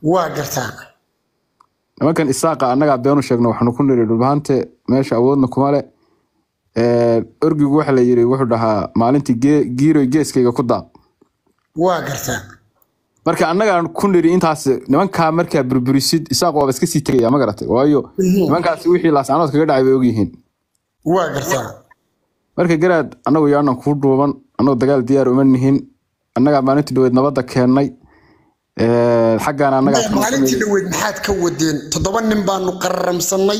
waa gartaa nimankan isaaqa annagaa beenu sheegno waxaanu ku niri dhulbahante meesha awoodna kuma le orgigu waxa la yiri wuxuu dhahaa maalintii gee- giiroy geeskayga ku daaq waa gartaa marka annagaan ku niri intaas nimankaa markaa burburisid isaaq waaba iska sii tegaya ma garatay waayo nimankaasi wixii laascanood kaga dhacay bay ogyihiin waa gartaa marka garaad annagu yaanan kuu dhuuban annagu dagaal diyaar uma nihin annagaa maalintii dhaweed nabadda keennay Ee, xaggaana annagaa ka maalintii dhaweyd maxaad ka wadeen toddoba nin baanu qararamsannay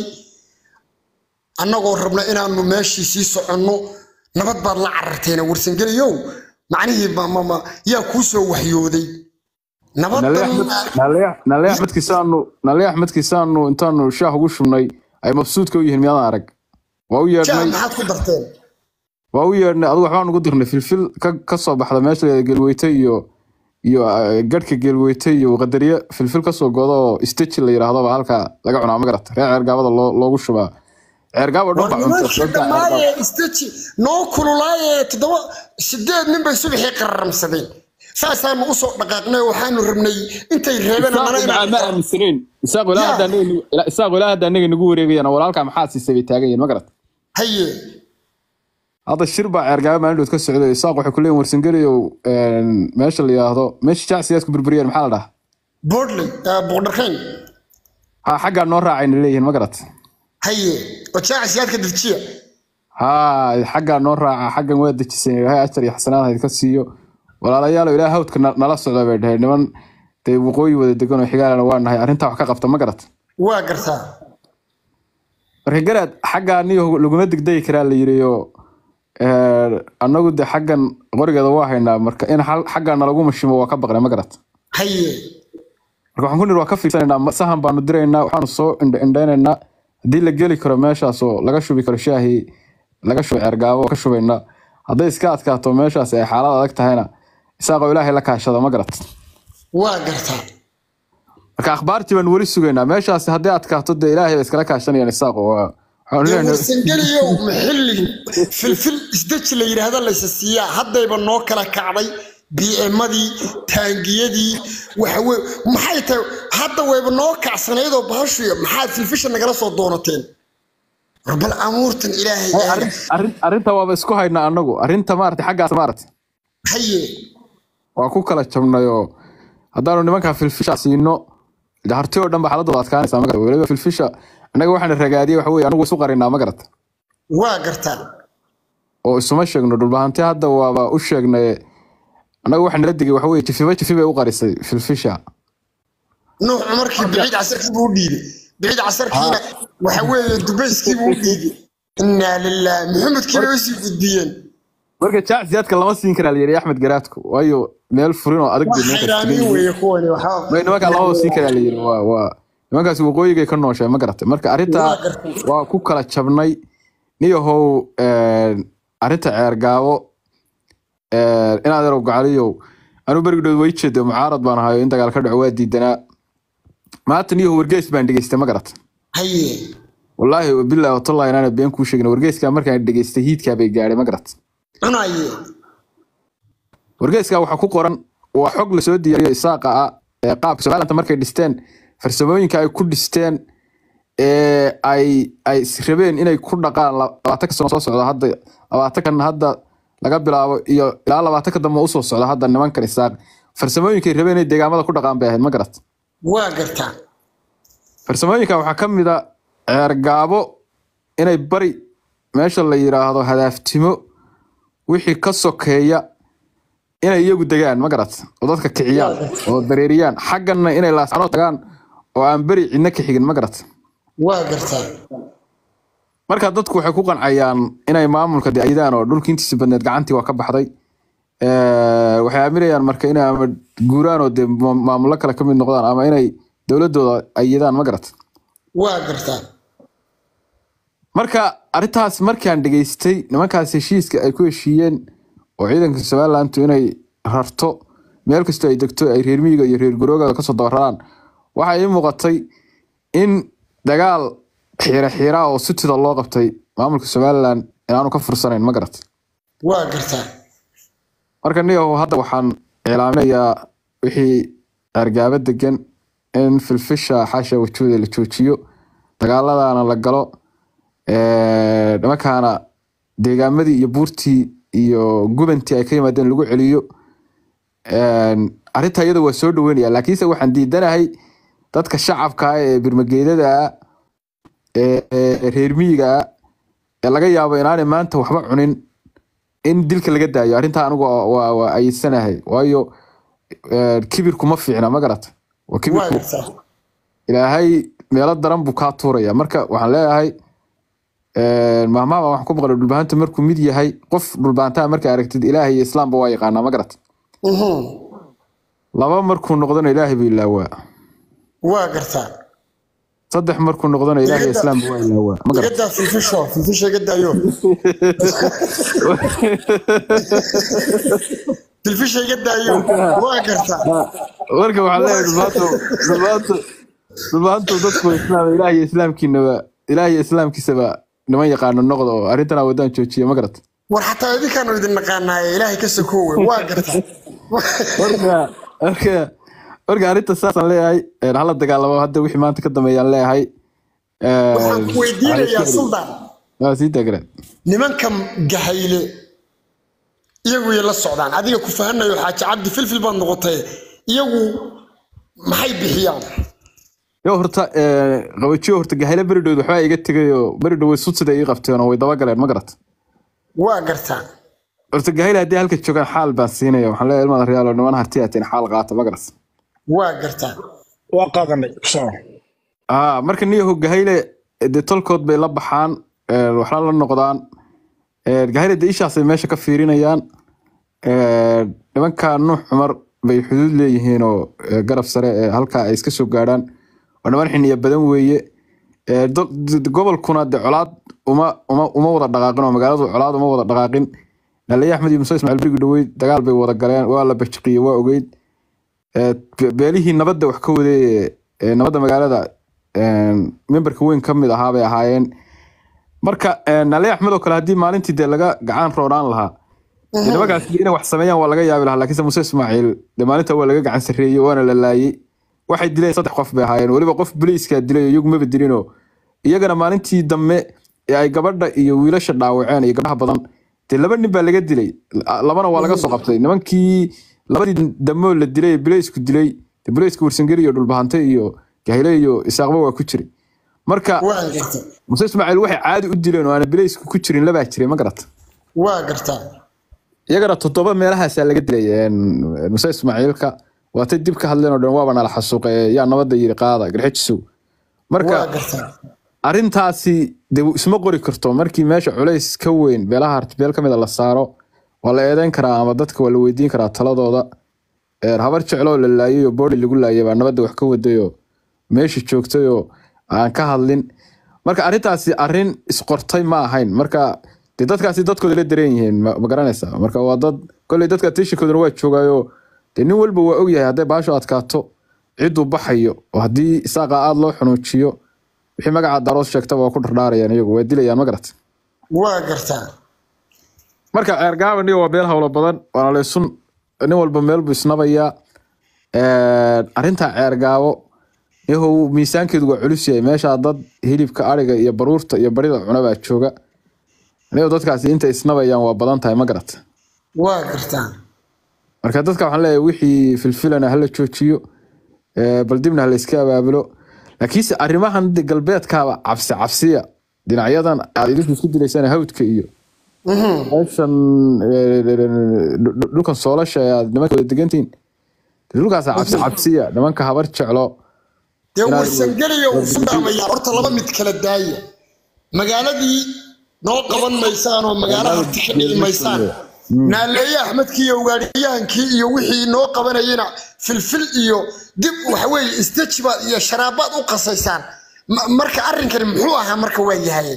annagoo rabna inaanu meeshii sii soconno nabad baad la cararteena warsangeliyow macnihii ma- ma- ma- yaa kuu soo waxyooday nale nabadan axmed nale- nale axmedkiisaanu nale axmedkiisaanu intaanu shaah ugu shubnay ay mabsuudka u yihiin miyaadan arag waa u jaa yeedhnay maxaad ku darteen waa u yeedhnay adigu waxbaan ugu dirnay filfil ka, ka soo baxda meesha la geelweyte iyo iyo eh, gadhka geelweyte iyo qadariye filfil kasoo goda oo steji la yidhaahdo baa halkaa laga cunaa ma garata reer ceergaabada loo, loogu shubaa ceergaabo dhan war baa cunta nimankii sababta dhammaaye ceergaabo isteji noo kululaaye toddoba sideed nin bay subaxii qararamsadeen saasaanu usoo dhaqaaqnay waxaanu rabnay intay reebeen isaaq annana ma inaan ma aaminsanayn isaaq ilaa yaa hadda anaga nagu- ilaa- isaaq ilaa hadda anaga nagu wareegayana walaalkaa maxaa siisay bay taagan yihiin ma garata haye hadda shir baa ceergaabo maalindhood ka socday isaaq waxay ku leeyihin warsangeliyow meesha la yidhaahdo meesha jacsigaas ku burburiyeen maxaa la dhahaa boodley boqdharkayn ha xaggaa noo raacayna leeyihiin ma garat haye oo jaacisiyaadka dejiya ha xaggaa noo raaca xaggan waa dejisan ilaahay ajar iyo xasanaad hayd ka siiyo walaalayaalo ilaa hawdka na- nala socda bay dhaheen niman dee waqooyi wada degan oo xigaalana waa nahay arrintaa wax ka qabta ma garat waa gartaa marka garaad xaggaa niyo laguma degdegi karaa la yiriyo annagu de xaggan qorigeeda waa haynaa marka in xal- xaggaa nalagu mashimo waa ka baqnay ma garat haye marka waxaan ku niri waa ka fiirsanaynaa ma- sahan baanu diraynaa waxaanu soo indha- indhaynaynaa haddii la geli karo meeshaas oo laga shubi karo shaahii laga shubi ceergaabo ka shubaynaa hadday iska adkaato meeshaas ay xaalad adag tahayna isaaqoo ilaahay la kaashada ma garat waa gartaa marka akhbaartii baan weli sugaynaa meeshaas haddii adkaato dee ilaahay ba iskala kaashanayaan isaaqo waa waxaanu dee leenahay warsangeliyow maxilli filfil isdeji la yidhaahda laysa siiyaa haddayba noo kala kacday biemadii taangiyadii waxawe maxay tahay hadda wayba noo kacsanaydoo bahashuya maxaad filfisha nagala soo doonateen war bal amuurtan ilaahay Hey, aada arrin- arrin- arrinta waaba isku haynaa annagu arrinta maarata xaggaas maarata haye waa ku kala jabnay oo haddaanu nimankaa filfisha siino de harti oo dhan ba xaaladooda adkaanaysaa ma garata weliba filfisha annaga waxaana ragaadiyey waxa weye anagu isu qarinaa ma garata waa gartaa oo isuma sheegno dhulbahanti hadda waaba u sheegnay annaga waxa nala digay waxa weye jifiba jifi bay u qarisay filfisha nuux cumarkii biciid casarkii buu u dhiibay biciid casarkiina waxa weeye dubayskii buu u dhiibay innaa lilah maxamedkii bay usii gudbiyeen marka jacsiyaadka lama siin karaa layiri axmed garaadku waayo meel furin oo adag waa bay nimankaas xayraamiin leeyihiin. weeye kuwani waxaa may nimankaa lamaba siin karaa layiri waa waa nimankaasi waqooyigay ka nooshay ma garatay marka arrintaa waa gartay waa ku kala jabnay niyahow arrinta ceergaabo inaad yarow gacaliyow anuu berigdhood way jeedo mucaarad baan ahayo in dagaal ka dhaco waa diidanaa maanta niyahow wargeys baan dhegeystay ma garata haye wallaahi bilaahi watallahi inaana been kuu sheegin wargeyskaa markaan dhegeystay hiidkaa bay gaadhay ma garata cunaye wargeyskaa waxaa ku qoran waa xog lasoo diyaariyo isaaqa ah ee qaabka somaalanta markay dhisteen farsamooyinka ay ku dhisteen ee ay ay rabeen inay ku dhaqaan la- labaatanka sano soo socda hadda labaatankan hadda laga bilaabo iyo ilaa labaatanka dambe usoo socda hadda nimankan isaaq farsamooyinkay rabeen inay deegaamada ku dhaqaan bay ahayd ma garat waa gartaa farsamooyinka waxaa ka mid a ceergaabo inay bari meesha la yiraahdo hadaaftimo wixii ka sokeeya inay iyagu degaan ma garat oo dadka kiciyaan oo dareeriyaan xagganna inay laascano tagaan oo aan beri cidna ka xigin ma garat waa gartaa marka dadku waxay ku qancayaan inay maamulka de ayidaan oo dhulkii intiisa badneed gacantii waa ka baxday Eh, waxay aaminayaan marka inay ama guuraan oo de ma- maamullo kale ka mid noqdaan ama inay dowladooda ayidaan ma garat waa gartaa marka arrintaas markaan dhegeystay nimankaas heshiiska ay ku heshiiyeen oo ciidanka somalilandu inay rarto meel kastoo ay degto ay reer miyiga iyo reer gurooga kasoo dabararaan waxaa ii muuqatay in dagaal xiira xiira oo sutida loo qabtay maamulka somalilan inaanu ka fursanayn ma garat waa gartaa marka niyahow hadda waxaan iclaaminayaa wixii argaabo degan in filfisha xaasha wajuuda la joojiyo dagaaladana la galo ee, nimankaana deegaamadii iyo buurtii iyo gubantii ay ka yimaadeen lagu celiyo Een, arrinta iyada waa soo dhaweynaya laakiinse waxaan diidanahay dadka shacabka ah ee birmageedada ah ee ee reer miyiga ah ee laga yaabo inaanay maanta waxba cunin in dilka laga daayo arrintaa anigu waa- waa waa ayidsanahay waayo ee, kibirku ma fiicna ma garata waa waa kibirku gartaa ilaahay meelo daran buu kaa tuuraya marka waxaan leeyahay een, mahmaha waxaan ku maqlay dhulbahantu markuu mid yahay qof dhulbahantaa markaa aragtid ilaahay iyo islaamba waa yaqaanaa ma garata Mhm. laba markuu noqdona ilaahay buu ilaawaa waa gartaa saddex markuu noqdona ilaahay iyo islaamba waa ilaawaa ma garata igadaa filfisho filfisha iga daayo filfisha iga daayo waa gartaa marka waxaan leeyahay dhulbahantu dhulbahantu dhulbahantu dadku islaam ilaahay iyo islaamkiinaba ilaahay iyo islaamkiisaba niman yaqaano noqda oo arrintana wadaan joojiya ma garata war xataa idinkaanu idin naqaanaaye ilaahay ka sokoowe waa gartaa marka marka marka arrinta saasaan leeyahay een, hala dagaalamo hadda wixii maanta ka dambeeyaan leeyahay Een, waxaan ku weydiinayaa suldaan waa sii taageeraan nimanka gahayle iyagu yay la socdaan adiga ku fahanayo xaaji cabdi filfil baad noqotay iyagu maxay bixiyaan yo horta ee, qabajiyo horta gahayla beridhood waxbaa iga tegayoo beridhow way sudsida ii qabteen oo way dabagaleen ma garat waa gartaa horta gahayla haddii halka joogaan xaal baan siinaya waxaan leeyahay ilmaada reyaalo niman harti ateen xaal qaata ma garat waa gartaa waa qaadanay soo aa marka niyaho gahayle dee tolkood bay la baxaan ee, waxna la noqdaan Ee, gahayle dee ishaasay meesha ka fiirinayaan Ee, nimanka nuux cumar bay xuduud leeyihiin oo ee, garab sare ee halkaa ay iska soo gaadhaan waa niman xiniya badan weeye Ee, do- d- gobolkuna de colaad uma uma uma wada dhaqaaqin oo magaaladu colaad uma wada dhaqaaqin dhaliya axmed iyo muuse ismaaciil berigi dhaweyd dagaal bay wada galeen waa la bajiqiyey waa ogeyd Ee, be- beelihii nabadda wax ka waday ee- ee nabadda magaalada een, memberka weyn ka mid ahaa bay ahaayeen marka een, nale axmed oo kale haddii maalintii dee laga gacan roonaan lahaa dee nimankaas inay wax sameeyaan waa laga yaabi lahaa laakiinse muuse ismaaciil dee maalinta waa laga gacan sarreeyey waana la laayey waxay dileen saddex qof bay ahaayeen weliba qof boliiskaa dilay iyagu maba dilinoo iyagana maalintii dambe ee ay gabadha iyo wiilasha dhaawaceen iyo gabdhaha badan dee laba nin baa laga dilay La- labana waa laga soo qabtay nimankii labadii damoo la dilay ee boliisku dilay dee boliiska warsangeli iyo dhulbahante iyo gahle iyo isaaqba waa ku jiray marka waa gartaa muuse ismaaciil waxay caadi u dileen oo aan boliisku ku jirin labaa jiray ma garata waa gartaa iyagana toddoba meelahaasaa laga dilay een, muuse ismaaciilka waatay dib ka hadleen oo dhan waaba nala xasuuqe yaa nabadda yiri qaada garxijisow marka waa gartaa arrintaasi de isma qori karto markii meesha culays ka weyn beelaha harti beel ka mid a la saaro waa la eedeyn karaa ama dadka waa la weydiin karaa taladooda Ee, habar jecloo la laayay oo boodi lagu laayay baa nabadda wax ka wadayoo meesha joogtay oo aan ka hadlin marka arrintaasi arrin isqortay ma ahayn marka de dadkaasi dadkooda la dareen yihiin ma ma garanaysaa marka waa dad kolley dadka tiishinkoodana waa joogayoo de nin walba waa ogyahay hadday baasho adkaato cidduu baxayo oo haddii isaaqa aada loo xunuujiyo wixii magaca daroos sheegtaba waa ku dhardhaarayaan iyagu waa dilayaan ma garat waa gartaa marka ceergaaban iyo waa beel howlo badan waana laysun nin walba meel buu isnabayaa arrinta ceergaabo yahow miisaankeedu waa culus yahay meeshaa dad hilibka ariga iyo baruurta iyo barida cuna baa jooga anigo dadkaasi inta isnabayaan waa badan tahay ma garat waa gartaa marka dadka waxaan leeyahay wixii filfilana hala joojiyo ee, bal dibna hala iska abaabulo laakiinse arrimahan de galbeedkaaba cabsi cabsiya dhinacyadan aad idinku isku dilaysaan hawdka iyo meeshan ee, dhu- dhu- dhulkan soolasha ee aad nimankooda degantihiin de dhulkaasa cabsi cabsiya nimanka habar jeclo dee Inaad- warsangeliyo uu fudhaamaya horta laba mid kala daaya magaaladii noo qaban maysaan oo magaalo harti ka dhici maysaan naaleeye axmedkii iyo ugaadhiyahankii iyo wixii noo qabanayena filfil iyo dib waxaweye istajibaad iyo sharaabaad u qasaysaan Ma- marka arrinkani muxuu ahaa marka waa yahay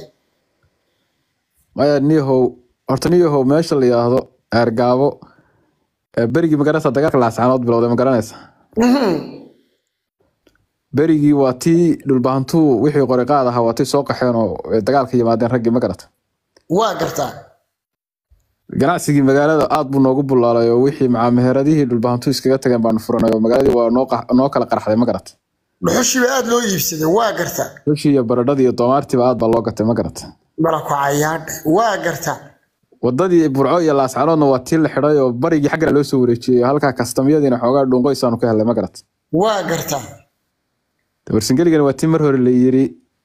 maya niyahow horta niyahow meesha la yidhaahdo eergaabo ee, berigii magaranaysa dagaalka laascaanood bilowday ma garanaysa berigii waa tii dhulbahantuu wixii qori qaad ahaa waa tii soo qaxeen oo ee, dagaalka yimaadeen raggii ma garata waa gartaa ganacsigii magaalada aad buu noogu bulaalay oo wixii macaamiheeradihii dhulbahantuu iskaga tageen baanu furanay oo magaaladii waa noo qax- noo kala qarxday ma garata dhuxushiiba aad loo iibsaday waa garta xushii iyo baradhadii iyo doomaartiiba aad baa loo gatay ma garata balaku cayaadhe waa garta wadadii burco iyo laascaanoodna waa tii la xidhay oo barigii xaggana loo soo wareejiyey halkaa kastamyadiina xoogaa dhunqoysaanu ka helay ma garata waa garta warsangeligana waa tii mar hore la yiri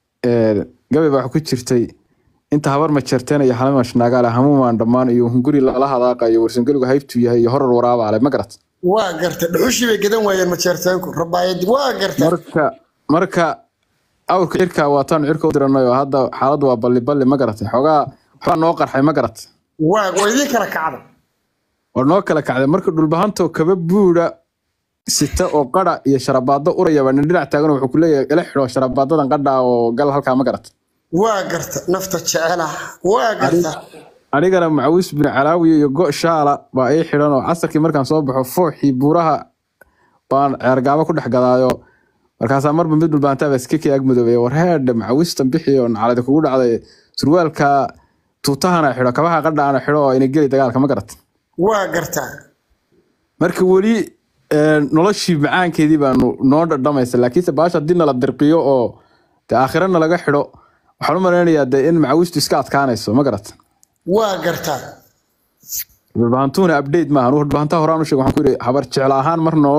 gabay baa ku jirtay inta habar majeerteen iyo halima shnagaale hamuumaan dhammaan iyo hunguri lala hadaaqayo warsangeligu haybtu yahay iyo horar waraabaale ma garat waa garta dhuxushii bay gadan waayeen majeerteenku rabaayadi waa garta marka marka awrka cirka waataan cirka u diranay oo hadda xaaladdu waa balli balli ma garatay xoogaa waxbaa noo qarxay ma garat waa waa idiin kala kacda war noo kala kacday marka dhulbahantoo kaba buudha sita oo qara iyo sharabaado urayaba nin dhinac taagan wuxuu ku leeyahay ila xidho sharabaadadan qadha oo gal halkaa ma garat waa garta nafta jecela waa garta anigana macawis bin calaawiya iyo go shaala baa ii xidhan oo casarkii markaan soo baxo fooxii buuraha baan ceergaabo ku dhex gadaayo markaasaa marba mid dhulbaantaaba iskakii ag madoobay war heedhe macawistan bixi oo nacaladi kugu dhacday surwaalka tuutahana xidho kabaha qadhaana xidho oo ina geli dagaalka ma garat waa garta marka weli noloshii macaankeedii baanu noo dhadhamaysa laakiinse baasha haddii nala dirqiyo oo de aakhirana laga xidho waxaan u malaynayaa de in macawistu iska adkaanayso ma garat waa garta dhulbahantuuna update maaha anugu dhulbahantaha horaan u sheeg waxaan ku yidhi habar jecel ahaan mar noo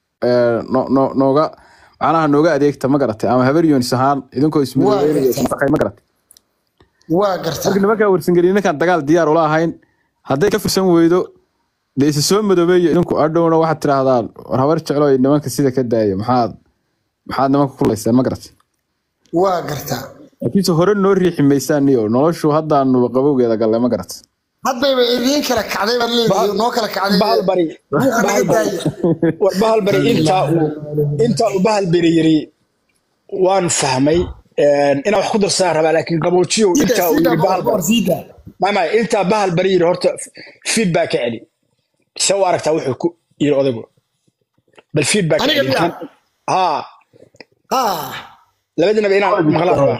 no- no- nooga macnaha nooga adeegta ma garatay ama habar yoonis ahaan idinkoo ismadaweynaya ma garatay waa garta marka nimankaa warsangeli ninkaan dagaal diyaar ula ahayn hadday ka fursan weydo dee isa soo madoobeeyo idinku adhowna waxaad tidhaahdaan war habar jeclo nimanka sida ka daaya maxaad maxaad nimanka kulayseen ma garatay waa garta laakiinse hore noo riixi maysaan iyo noloshu haddaanu qabowgeeda gallay ma garatay haddayba idiin kala kacday baad leedahay noo kala kacday bahal bari buuqa naga daaya war bahal bari intaa uu intaa uu bahal bari yiri waan fahmay inaan wax ku darsadaan rabaa laakiin qaboojiyow intaa uu yiri bahal bari siida may may intaa bahal bari yiri horta feedback ka celi se u aragtaa wuxuu ku yiri odaygu bal feedback ka Aniga celi miyaa? haa ah labadinaba inaan maqlaan rabaa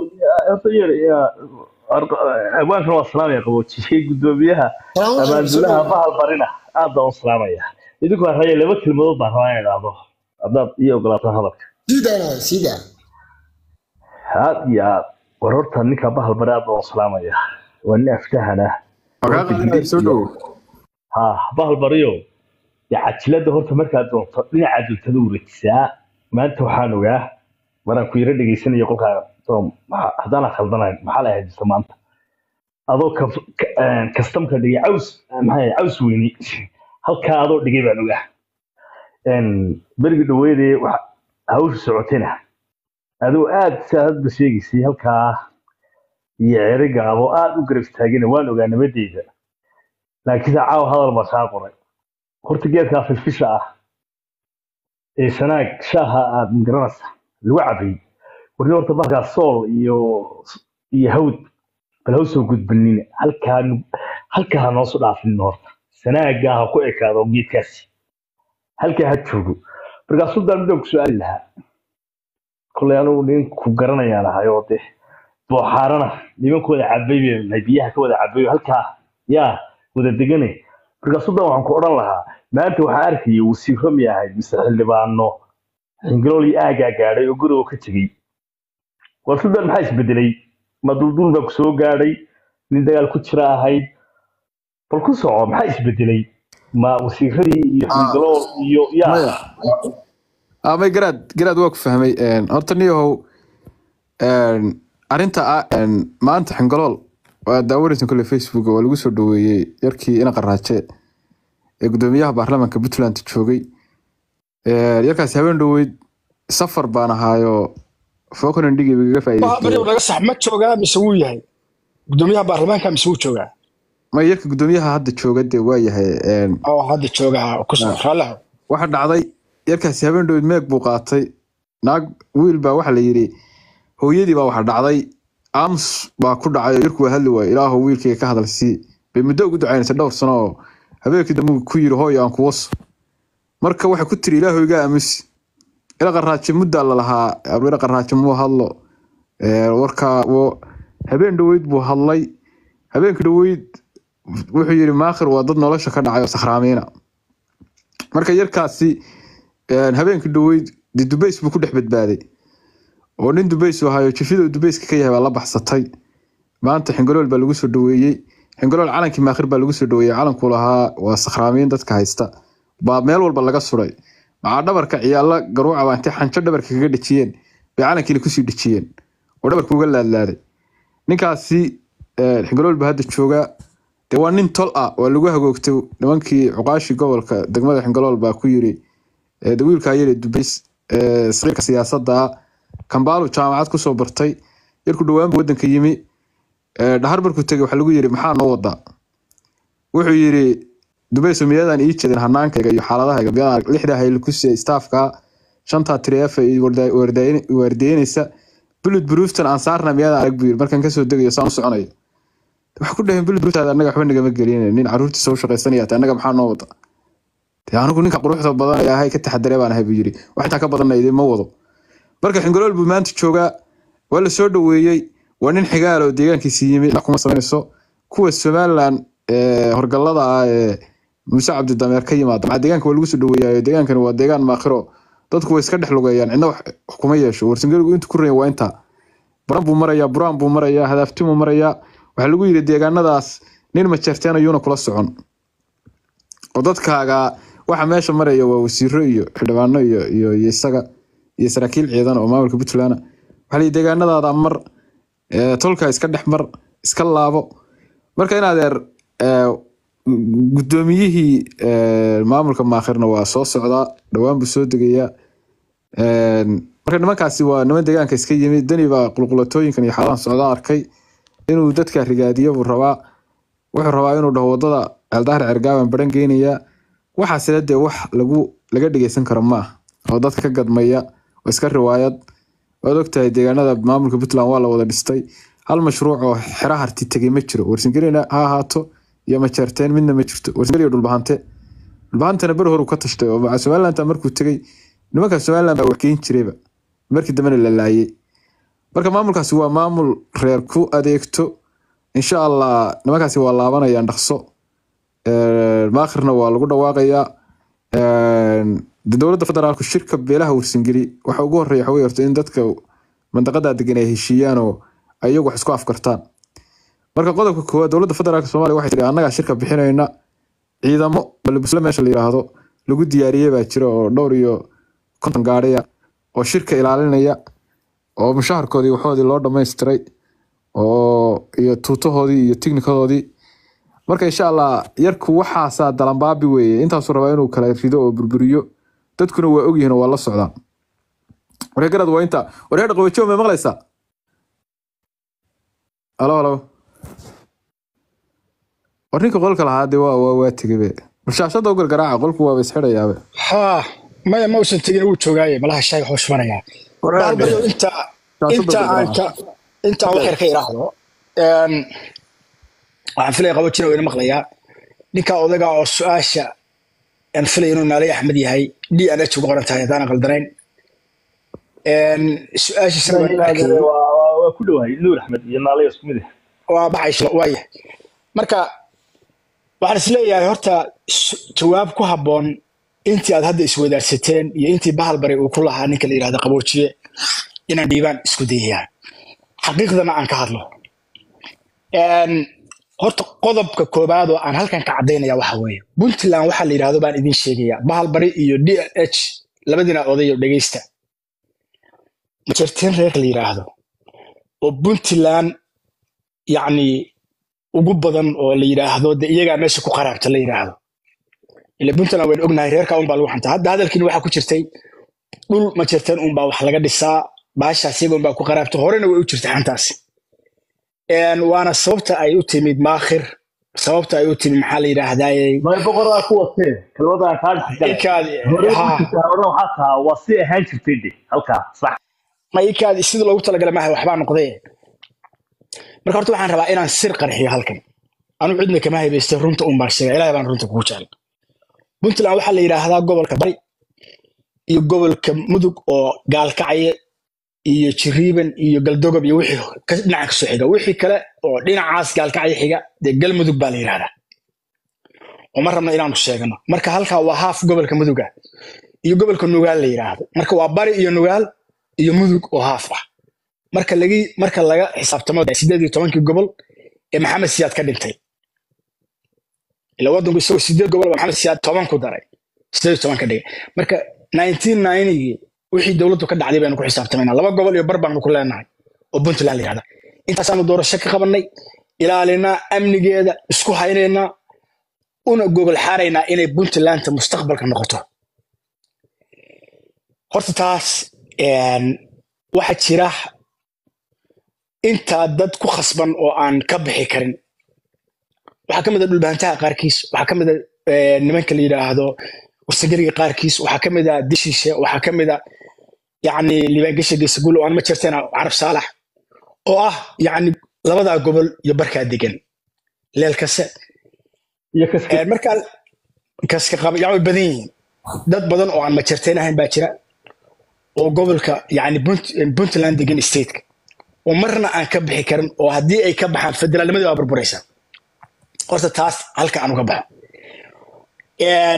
abwaankan waa salaamaya qaboojiyey gudoomiyaha Salaam aleykum, abaaldulaha salaam. bahal barina aad baan u salaamaya idinku waa raya laba kelmadood baan rabaa inaan idhaahdo haddaad ii ogolaataan hadalka siidana siida aad iyo aad war horta ninka bahal bari aad baan u salaamaya waa nin aftahana soo dhowo ha bahal bariyo dee cajilada horta markaad doonto dhinaca duntada wareejisaa maanta waxaan ogaa maraan ku yaro dhegaysanayo qolkaa tom maxaa- haddaan khaldanayn maxaa la haysta maanta adoo kaf- ka- een, kastamka dhigay caws maxaa caws weyni halkaa adoo dhigay baan ogaa Een, berigi dhaweydee waxa- hawsha socotayna adoo aad saa hadba sheegaysay halkaa iyo cerigaabo aad u garab istaagina waan ogaa nabadeyda laakiin caawa hadal baa kaa qoray horta geedkaa filfisha ah ee sanaag shaaha aad magaranaysa lagu cabay warni horta bahalkaa sool iyo iyo hawd bal ha usoo gudbinin halkaa nu- halkaa ha noosu dhaafinin horta sanaagaa ha ku ekaado geedkaasi halkaa ha joogo markaasuu daan midaan ku su-aali lahaa kolay anugu ninku garanayaan ahay oo de booxaarana nimanku wada cabay bay nahay biyaha ka wada cabay oo halkaa yaa wada degane markaasuu dan waxaan ku odhan lahaa maanta waxaan arkayay wasiiro mi ahayd mise xildhibaano xingilool iyo aagaa gaadhay oo guriga ka tegey war sudan maxaa isbedelay ma duldul baa ku soo gaadhay nin dagaal ku jira ahayd bal ku soco maxaa isbedelay ma wasiiradii iyo xingilool iyo yaa maya amay garaad garaad waa ku fahmay Een, horta niyahow een, arrinta ah een, maanta xingalool waa daawanaysan kole facebook waa lagu soo dhaweeyey yarkii ina qaraaje ee gudoomiyaha baarlamaanka puntland joogay Een, yarkaasi habeen dhoweyd safar baan ahaayo falkland dhigi igaga bahal bari faa'iideystay naga sax ma joogaa mise wuu yahay gudoomiyaha baarlamaanka mise wuu joogaa ma yarka gudoomiyaha hadda jooga dee waa yahay Een, oo hadda joogaa kusoo raallahu waxa dhacday yarkaasi habeen dhoweyd meeg buu qaatay naag wiil baa waxa la yidhi hooyadii baa waxa dhacday ams baa ku dhacay oo yarku waa hadli waayey ilaahu wiilkayga ka hadal sii bay muddo ugu ducaynaysay dhowr sano oo habeenkii dambe uu ku yidhi hooyo aan kuwaso marka waxay ku tiri ilaahu iga aamusi ila qaraajo muddaa la lahaa abdira qaraajo muu hadlo Ee, warka wo- habeen dhoweyd buu hadlay habeenkii dhoweyd wuxuu yidhi maakhir waa dad nolosha ka dhacay oo sakhraamiina marka yarkaasi een, habeenkii dhoweyd dee dubays buu ku dhex badbaaday oo nin dubays uu ahayo jifida uu dubayska ka yahay baa la baxsatay maanta xingolool baa lagu soo dhaweeyey xingolool calankii maakhir baa lagu soo dhaweeyey calankuu lahaa waa sakhraamiin dadka haysta baa meel walba laga suray maxaa dhabarka ciyaalla garuuca baa intay xanjo dhabarka kaga dhejiyeen bay calankiina kusii dhejiyeen oo dhabarka uga laadlaaday ninkaasi eh, xingolool baa hadda joogaa dee waa nin tol ah waa lagu hagoogtay nimankii cuqaashii gobolka degmada xingolool baa ku yiri eh, de wiilkaa yare dubays eh, saqiirka siyaasadda ah kambaalu jaamacad kusoo bartay yarku dhawaanba wadanka yimi eh, dhahar markuu tegay waxaa lagu yiri maxaa noo wadaa wuxuu yiri dubayso miyadan ii jeedin hanaankayga iyo xaaladahayga miyadaan lixda haylukusiya staafka shantaa tiriyefa waardeynaysa bulud buruuftan aan saarna miyadaan arag buu yiri markaan kasoo degayo saan u soconayo waxaa ku dhaheen bulud buruuftaada annaga waxba nagama gelin nin caruurtiisa u shaqaysanaya annaga maxaa noo wada dee anigu ninka quruxda badan ee ahay ka taxadare baan ahay buu yiri wax intaa ka badanna idin ma wado marka xingolool buu maanta joogaa waa la soo dhaweeyey waa nin xigaal oo deegaankiisi yimi wax kuma samaynayso kuwa somalilan ee horgallada ah ee muuse cabdidameer ka yimaada maxaa deegaanka waa lagu soo dhaweeyayo deegaankani waa deegaan maakhiro dadku way iska dhex lugeeyaan cidna wax wax kuma yeesho warsangeligu intu ku raya waa intaa baran buu marayaa buraan buu marayaa hadaaftimuu marayaa waxaa lagu yiri deegaanadaas nin majeerteen ayuuna kula socon oo dadkaaga waxa meesha maraya waa wasiiro iyo xildhibaano iyo iyo iyo isaga iyo saraakiil ciidan oo maamulka puntland ah. waxaa layihi deegaanadaada mar ee, tolka iska dhex mar iska laabo marka in adeer ee, guddoomiyihii ee, maamulka maakhirna waa soo socdaa dhowaan buu soo degayaa Een, marka nimankaasi waa niman deegaanka iska yimi dani baa qulqulatooyinkan iyo xaalahan socdaa arkay inuu dadka rigaadiyo buu rabaa wuxuu rabaa inuu dhaho wadada ceeldahar cergaaban baran geynayaa waxaasina dee wax lagu laga dhegeysan karo maaha oo dadka ka gadmaya oo iska riwaayad waad ogtahay deegaanada maamulka puntland waa la wada dhistay hal mashruuc oo xera harti tegay ma jiro warsangelina ha ahaato iyo majeerteen midna ma jirto warsangeliyo dhulbahante dhulbahantana ber horu ka tashtay oo maca somaliland markuu tegay nimanka somaliland baa waxgeyn jirayba markii dambena la laayay marka maamulkaasi waa maamul reer ku adeegto insha allah nimankaasi waa laabanayaan dhaqso Een, maakhirna waa lagu dhawaaqayaa Een, de dowladda federaalku shirka beelaha warsangeli waxa ugu horeeya waxa wey horta in dadka mandaqada degan ay heshiiyaan oo ay iyagu wax isku afkartaan marka qodobka koowaad dowladda federaalka soomaaliya waxay tihi annagaa shirka bixinayna ciidamo balbusle meesha la yiraahdo lagu diyaariyey baa jira oo dhowr iyo konton gaadhaya oo shirka ilaalinaya oo mushaharkoodii waxoodii loo dhamaystiray oo iyo tuutahoodii iyo tignikadoodii marka insha allah yarku waxaasaa dalanbaabi weeye intaasuu rabaa inuu kala rido oo burburiyo dadkuna waa ogyihiin oo waa la socdaan waree garad waa inta waree dhaqawajow may maqlaysaa alo alo war ninka qolka lahaa dee waa waa waa tegebe bulshaashada u gargaraaca qolku waaba isxidhayaabe haa maya ma uusan tegin wuu joogaaye malaha shaaga hoos manayaa baalbayo inta inta aan ka inta aan wax yar ka idhaahdo een, waxaan filaya qabojina wayna maqlayaa ninka odaga oo su-aasha aan filaya inuu naalay axmed yahay d n h ugu qoran tahay haddaanan qaldanayn Een, su-aashiisana waan arkayay. waa ku dhowahay nuur axmed iyo naalay isku mid ah waa baxayso waaya marka waxaan isleeyahay horta su- jawaab ku habboon intii aad hadda iswadaarsateen iyo intii bahal bari uu ku lahaa ninka la yidhahda qaboojiye inaan dhiibaan isku dayayaa xaqiiqdana aan ka hadlo Een, horta qodobka koobaad oo aan halkan ka caddaynaya waxa weeye puntland waxaa la yidhahdo baan idin sheegayaa bahal bari iyo d h labadiina odayo dhegeysta majerteen reerka la yidhaahdo oo puntland yacni ugu badan oo la yidhaahdo de iyagaa meesha ku qaraabta la yidhaahdo ila puntland waynu ognahay reerka unbaa lagu xantaa hadda hadalkiina waxaa ku jirtay dhul ma jirteen unbaa wax laga dhisaa baashaas iyaga unbaa ku qaraabta horena way u jirtay xantaasi Een, waana sababta ay u timid maakhir sababta ay u timid maxaa la yidhaahdaayey may boqoraa ku watee kelmadaan kaa dhexgalay ikaad hore ha hore waxaa tahaa waa si ahaan jirtay de halkaa sax ma ikaad sida loogu talagalay maaha waxbaa noqdee marka horta waxaan rabaa inaan sir qarxiyo halkan anu cidna kama haybaystay runta un baan sheega ilahay baan runta kugu jecel puntland waxaa la yidhaahdaa gobolka bari iyo gobolka mudug oo gaalkacye iyo jiriiban iyo galdogob iyo wixii ka- dhinaca kasoo xiga wixii kale oo dhinacaas gaalkacye xiga dee galmudug baa la yidhahdaa oo ma rabna inaanu sheegano marka halkaa waa haaf gobolka muduga iyo gobolka nugaal la yidhaahdo marka waa bari iyo nugaal iyo mudug oo haaf ah marka lagi marka laga xisaabtamo sideed iyo tobankii gobol ee maxamed siyaad ka dhintay ila wadanku isagoo sideed gobol baa maxamed siyaad toban ku daray sideed iyo toban ka dhigay marka 1990gii wixii dowladdu ka dhacday baynu ku xisaabtamaynaa laba gobol iyo bar baanu ku leenahay oo puntland la yihahda intaasaanu doorasho ka qabanay ilaalinaa amnigeeda isku haynaynaa una gogol xaaraynaa inay puntlandta mustaqbalka noqoto horta taas een, waxaa jira intaa dad ku khasban oo aan ka bixi karin waxaa ka mid a dhulbahantaha qaarkiis waxaa ka mid a eh, nimanka la yidhaahdo warsageliga qaarkiis waxaa ka mid a dishiishe waxaa ka mid a yacni libaangesha geesaguul oo aan ma jirteen carab saalax oo ah yacni labadaa gobol iyo barkaa degan leelkase iyo kaska Eh, markaa kaska qaba yaa way badan yihiin dad badan oo aan majarteen ahayn baa jira oo gobolka yani Punt- puntland degan stateka oo marna aan ka bixi karin oo haddii ay ka baxaan federaalnimadii waa burburaysa horta taas halka aan uga baxo Een,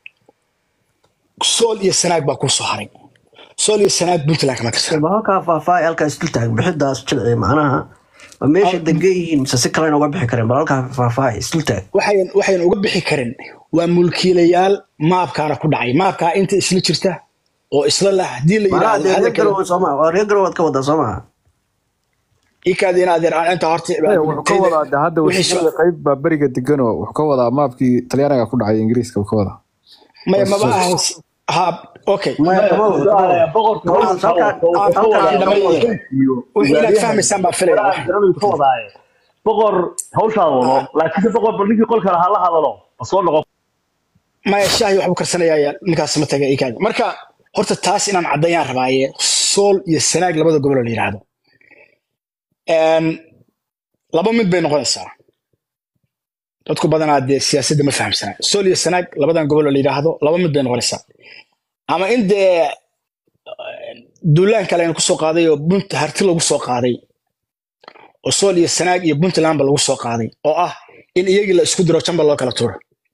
sool iyo sanaag baa kuu soo haray sool iyo sanaag puntland kama tirsan ma halkaa faahfaahay halkaa isdul taag bixidaas jilci macnaha ma meesha degan yihiin mise si kalena uga bixi kareen bal halkaa faahfaahay isdul taag waxayn waxayn uga bixi karin waa mulkiilayaal maabkaana ku dhacay maabkaa inta isla jirta oo isla lah haddii la macnaha yidhaahdo dee reer hadalka garowe sooma waa reer garowe waad ka wadaa soomaa ikaadi in adeer aan inta horta wuxuu ka wadaa de hadda wixii wasiirada qayb baa beriga deganoo wuxuu ka wadaa maabkii talyaaniga ku dhacay ingiriiska uu ka wadaa maya maba ahan ha okay maya kama wado kama wado boqorka Halkaas- halkaa- wixii inaad fahmaysaan baan filaya boqor hawshaa wado laakiin boqor bal ninkii qolka lahaa la hadalo ma soo noqon maya shaahi waxbuu karsanayaa ninkaas ma taga ikaadi marka horta taas inaan caddayaan rabaaye sool iyo sanaag labada gobol oo la yidhaahdo Een, laba mid bay noqonaysaa dadku badanaa dee siyaasadda ma fahamsana sool iyo sanaag labadan gobol oo la yidhaahdo laba mid bay noqonaysaa ama in dee duulaan kale aynu kusoo qaaday oo bunt harti lagu soo qaaday oo sool iyo sanaag iyo puntlandba lagu soo qaaday oo ah in iyagii la isku diro jamba loo kala tuuro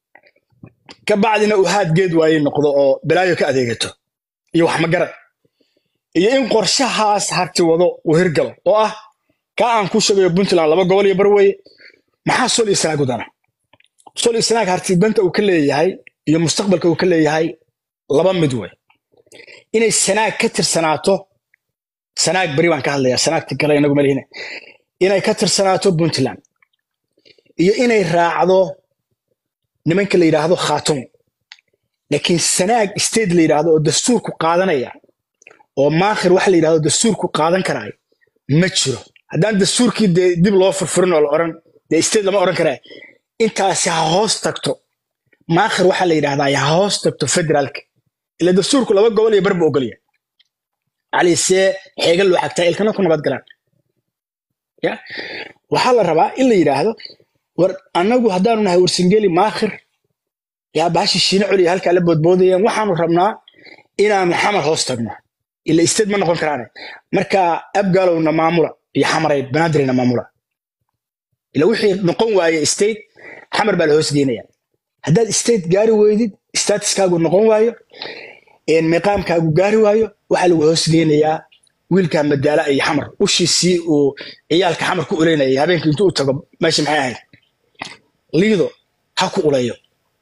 ka bacdina uu haad geed waaye noqdo oo balaayo ka adeegato iyo wax magarad iyo in qorshahaas harti wado uu hirgalo oo ah ka aan ku sheegayo puntland laba gobol iyo barweye maxaa sool iyo sanaag u dana sool iyo sanaag harti danta uu ka leeyahay iyo mustaqbalka uu ka leeyahay laba mid wey inay sanaag ka tirsanaato sanaag beri baan ka hadlayaa sanaagta kale inagu malihine inay ka tirsanaato puntland iyo inay raacdo nimanka la yidhaahdo khaatumo laakiin sanaag state la yidhaahdo oo dastuurku qaadanaya oo maakhir waxa la yidhahdo dastuurku qaadan karaayo ma jiro haddaan dastuurkii dee dib loo furfurin oo la oran dee state lama oran karaa intaasi ha hoos tagto maakhir waxaa la yidhahdaa ha hoos tagto federaalka ila dastuurku laba gobol iyo barba ogolya calisee xeega loo xagtaa ilkana ku nabad galaan ya waxaa la rabaa in la yidhaahdo war annagu haddaanu nahay warsingeli maakhir yaa baashi shiine coliya halkaa la boodboodayeen waxaanu rabnaa inaanu xamar hoos tagno ila state ma noqon karaane marka abgaalowna maamula iyo xamaray banaadirina maamula ila wixii noqon waaye state xamar baa la hoos geynaya haddaad state gaari weydid statuskaagu noqon waayo een miqaamkaagu gaari waayo waxaa lagu hoos geynayaa wiilkaa madaala iyo xamar ushiisii uu ciyaalka xamar ku uleynayay habeenkii intuu u tago meesha maxay ahayd liido ha ku uleeyo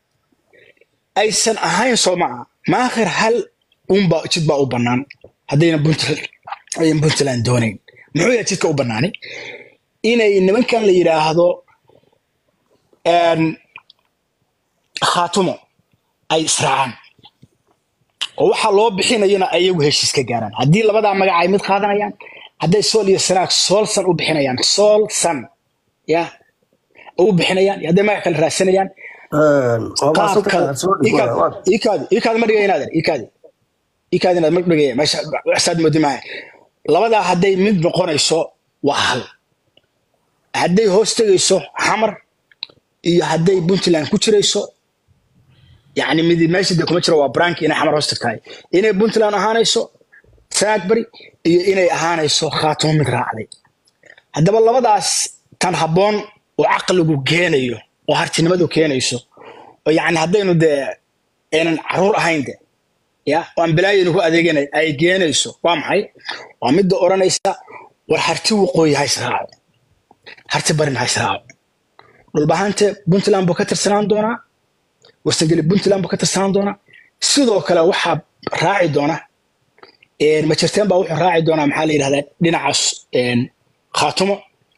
aysan ahayn soo maca maakhir hal unba jid baa u bannaan haddayna puntland ayan puntland doonayn muxuu yahay jidka u bannaani inay nimankan la yidhaahdo een, khaatumo ay israacaan oo waxaa loo bixinayana ayagu heshiis ka gaaraan haddii labadaa magac ay mid qaadanayaan hadday sool iyo sanaag soolsan u bixinayaan sool san ya u bixinayaan iyo hadday magac kale raadsanayaan qaabka ikaadi ikaadi ma dhigaya inaadan ikaadi ikaadi inaad ma dhigaya meesha waxsaad moodi maaha labadaa hadday mid noqonayso waa hal hadday hoos tegayso xamar iyo hadday puntland ku jirayso yacni mid meesha dee kuma jiro waa brank inay xamar hoos tagtahay inay puntland ahaanayso sanaag bari iyo inay ahaanayso khaatumo mid raacday haddaba labadaas tan habboon oo caqligu keenayo oo hartinimadu keenayso oo yacni haddaynu dee aynan caruur ahayn de ya oo aan balaayaynu ku adeeganay ay geenayso waa maxay waa midda odhanaysa war harti waqooyi ha israaco harti barin ha israaco dhulbahante puntland buu ka tirsanaan doonaa warsangeli puntland buu ka tirsanaan doonaa sidoo kale waxaa raaci doona een, majirteen baa wuxuu raaci doonaa maxaa la yidhahdaa dhinacaas een, khaatumo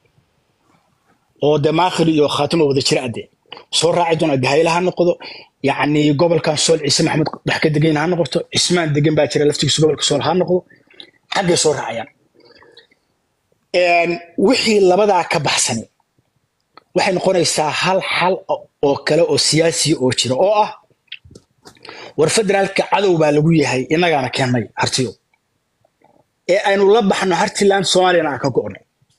oo de maakhir iyo khaatumo wada jira ade soo raaci doona gahayla ha noqdo yacni gobolkan sool ciise maxamed dhex ka degan ha noqoto cismaan degan baa jira laftigiisa gobolka sool ha noqdo xaggay soo raacayaan Een, wixii labadaa ka baxsani waxay noqonaysaa hal xal oo kale oo siyaasiya oo jira oo ah war federaalka cadow baa lagu yahay innagaana keennay hartiyo ee aynu la baxno hartiland soomaaliyana aan ka go'nay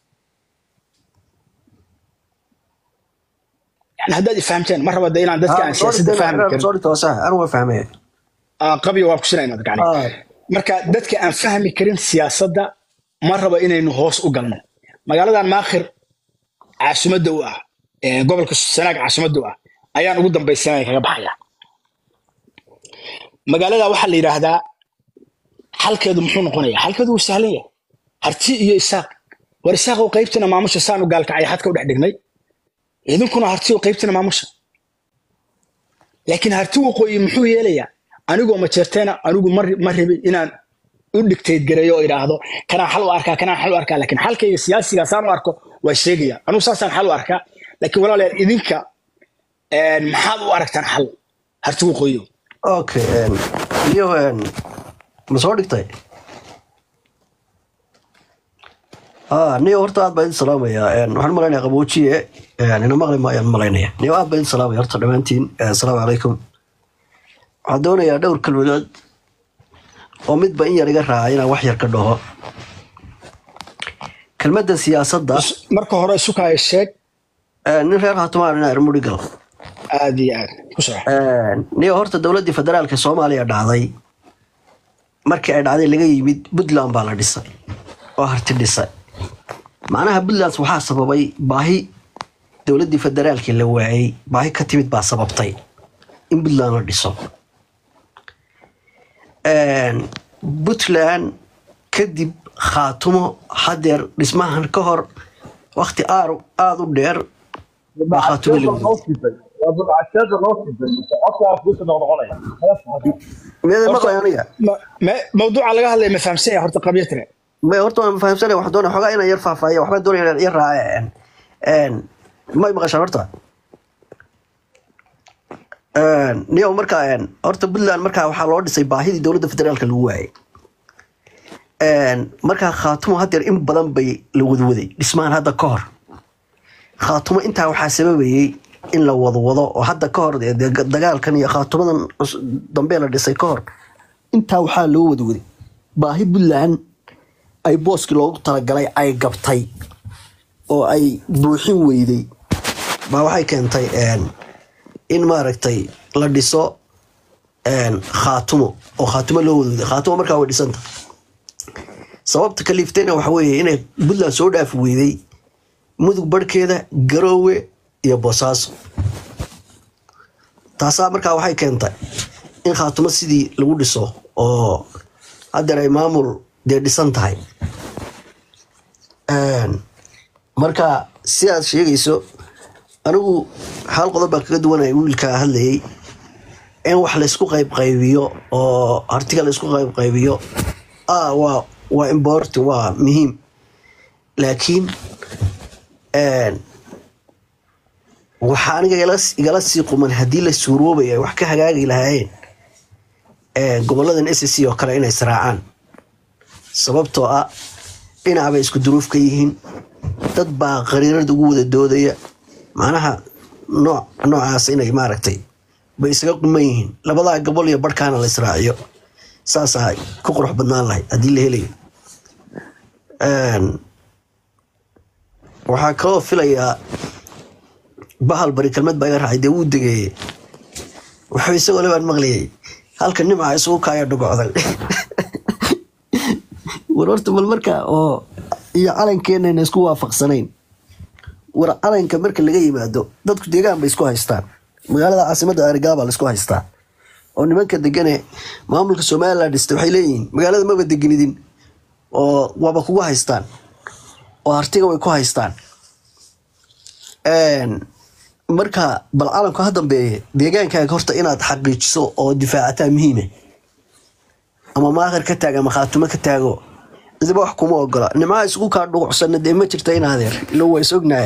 yani haddaad ifahamteen ma raba de inaan dadka aan siyaasadda fahmi karin soo dhigta waa sax anu waa fahmaya Ah, qabyo waa kusina inaad gacni Ah. marka dadka aan fahmi karin siyaasadda ma rabo inaynu hoos u galno magaaladan maakhir caasimadda u ah ee gobolka sanaag caasimadda u ah ayaan ugu dambaysanaya kaga baxaya magaalada waxaa la yidhaahdaa xalkeedu muxuu noqonaya xalkeedu wuu sahlan yahay harti iyo isaaq war isaaqow qaybtina maamusha saanu gaalkacay xadka u dhex dhignay idinkuna harti oo qaybtina maamusha laakiin harti waqooyi muxuu yeelayaa anigoo majeerteena anigu ma ma rabin inaan u dhigtayd gareeyo oo idhaahdo kanaan xal u arkaa kanaan xal u arkaa laakiin xalkayga siyaasiga saan u arko waa sheegaya anigu saasaan xal u arkaa laakiin walaalayaal idinka een, maxaad u aragtaan xal harti waqooyi okay een, iyo een, ma soo dhigtay ah niyo horta aad baa idin salaamaya een, waxaan malaynayaa qaboojiye een, ina maqli maayaan malaynaya niyo aad baa idin salaamaya horta dhammaantiin een, asalaamu calaykum waxaan doonayaa dhowr kelmadood oo midba in yar iga raaca inaan wax yar ka dhaho kelmadda siyaasadda marka hore sukaayo sheeg een, nin reer hatumaan inaa irmudhigal aad iyo aad ku soco niyo horta dowladdii federaalka soomaaliya dhacday markii ay dhacday laga yimid puntland baa la dhisay oo harti dhisay macnaha puntland waxaa sababay baahi dowladdii federaalkii la waayey baahi ka timid baa sababtay in puntland la dhiso puntland kadib khaatumo hadeer dhismahan ka hor wakti aada u dheer baa khaatumo la waayey meeda maqlay aniga Ma- ma- mawduuca laga hadlaya ma fahamsan yahay horta qabyo tire may horta waan fahamsanay waxaan doonaya xogaa inaan yar faahfaahiya waxbaan doonaya inaan yar raace een may maqashaan horta Een, niyow markaa een, horta puntland markaa waxaa loo dhisay baahidii dowladda federaalka lagu waayay Een, markaa khaatumo hadeer in badan bay la wadwaday dhismahan hadda ka hor khaatumo intaa waxaa sababayey in la wadwado oo hadda ka hor dee dee dagaalkan iyo khaatumadan cus- dambe la dhisay ka hor intaa waxaa loo wadwaday baahi puntland ay booskii loogu talagalay ay gabtay oo ay buuxin weyday baa waxay keentay een, in maaragtay la dhiso een, khaatumo oo khaatumo loo wadwaday khaatumo markaa way dhisanta sababta kaliiftayna waxa weeye inay puntland soo dhaafi weyday mudug barhkeeda garoowe iyo boosaaso taasaa markaa waxay keentay in khaatumo sidii lagu dhiso oo haddeer ay maamul dee dhisan tahay Een, marka si aad sheegayso anigu hal qodob baan kaga duwanaya wiilkaa hadlayay in wax laysku qayb qaybiyo oo artiga laysku qayb qaybiyo ah waa waa important waa muhiim laakiin een, waxaa aniga igala- igala sii quman haddii la suuroobaya ay wax ka hagaagi lahaayeen een, goboladan s c oo kale inay israacaan sababtoo ah dhinac bay isku duruuf ka yihiin dad baa qariirada ugu wada doodaya macnaha nooc noocaas inay maaragtay bay isaga quman yihiin labadaa gobol iyo barhkaana la israaciyo saasaa ku qurux badnaan lahayd haddii la helayo Een, waxaa kaloo filayaa bahal bari kelmad baa iga raacay dee wuu degeeyey wuxuu isagoo le baan maqlayay halka nimca isugu kaaya dhugocday war horta bal marka oo iyo calankeenayna isku waafaqsanayn war calanka marka laga yimaado dadku deegaan bay isku haystaan magaalada caasimadda arigaa baa laisku haystaa oo nimanka degane maamulka somaliland dhistay waxay leeyihiin magaalada maba degenidin oo waaba kugu haystaan oo hartiga way ku haystaan Een, marka bal calamka ha dambeeye deegaankaaga horta inaad xaqiijiso oo difaacataa muhiime ama maaqir ka taag ama khaatumo ka taago cidiba wax kuma ogola nimcaha isugu kaa dhuucsana dee ma jirta in adeer ilo waa is ognahay